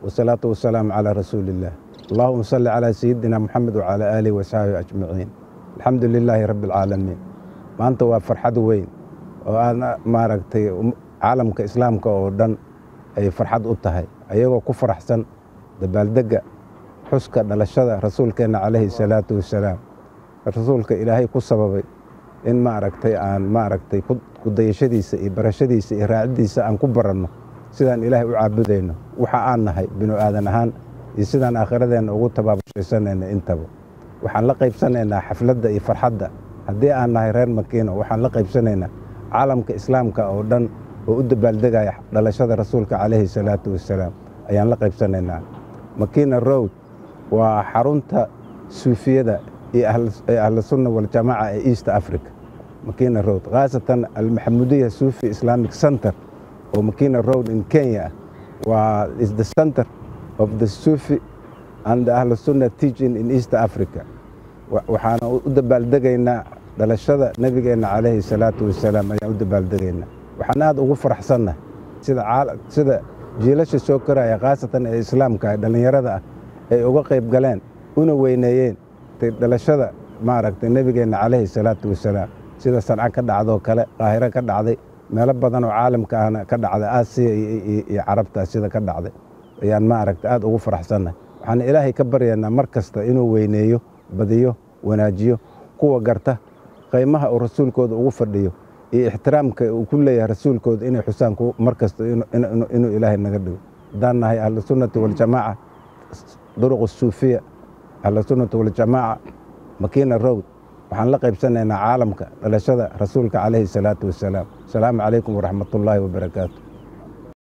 wasalaatu wasalaamu calaa rasuuliillaah allahuma salli calaa sayidina moxamed wacalaa aalihi wasaxbihi ajmaciin alxamdu lilaahi rabbi alcaalamiin maanta waa farxad weyn oo aan maaragtay caalamka islaamka oo dhan ay farxad u tahay ayagoo ku faraxsan dabaaldegga xuska dhalashada rasuulkeenna calayhi salaatu wasalaam rasuulka ilaahay ku sababay in maaragtay aan maaragtay kudayashadiisa iyo barashadiisa iyo raaciddiisa aan ku baranno sidaan ilaahay u caabudayno waxa aan nahay binu aadan ahaan iyo sidaan aakhiradeenna ugu tabaabashaysanayna intaba waxaan la qaybsanaynaa xafladda iyo farxadda haddii aan nahay reer makiino waxaan la qaybsanaynaa caalamka islaamka oo dhan oo u dabaaldegaya dhalashada rasuulka calayhi salaatu wasalaam ayaan la qaybsanaynaa makiina road waa xarunta suufiyada iyo ahlusunna waljamaaca ee east africa makina road khaasatan almaxamudiya suufi islamic center oo makina road in kenya waa is the center of the sufi and the ahlusunna teaching in east africa waxaana u dabaaldegaynaa dhalashada nebigeenna calayhi salaatu wasalaam ayaan u dabaaldegaynaa waxaan aad ugu faraxsannahay sida jiilasha soo koraya khaasatan ee islaamka ee dhallinyarada ah ay uga qayb galeen una weyneeyeen dhalashada maaragtay nebigeenna calayhi salaatu wasalaam sida sanca ka dhacdoo kale qaahiro ka dhacday meelo badan oo caalamka ahna ka dhacday aasiya iyo carabta sida ka dhacday ayaan maaragtay aad ugu faraxsannahay waxaan ilaahay ka baryaynaa mar kasta inuu weyneeyo badiyo wanaajiyo kuwa garta qaymaha uu rasuulkooda ugu fadhiyo iyo ixtiraamka uu ku leeyahay rasuulkooda inay xusaan mar kasta inuu ilaahay naga dhigo haddaan nahay ahlusunnati waljamaaca duruq suufiya ahlusunnati waljamaaca makina road waxaan la qaybsanaynaa caalamka dhalashada rasuulka calayhi salaatu wasalaam asalaamu calaykum waraxmatullaahi wabarakaatu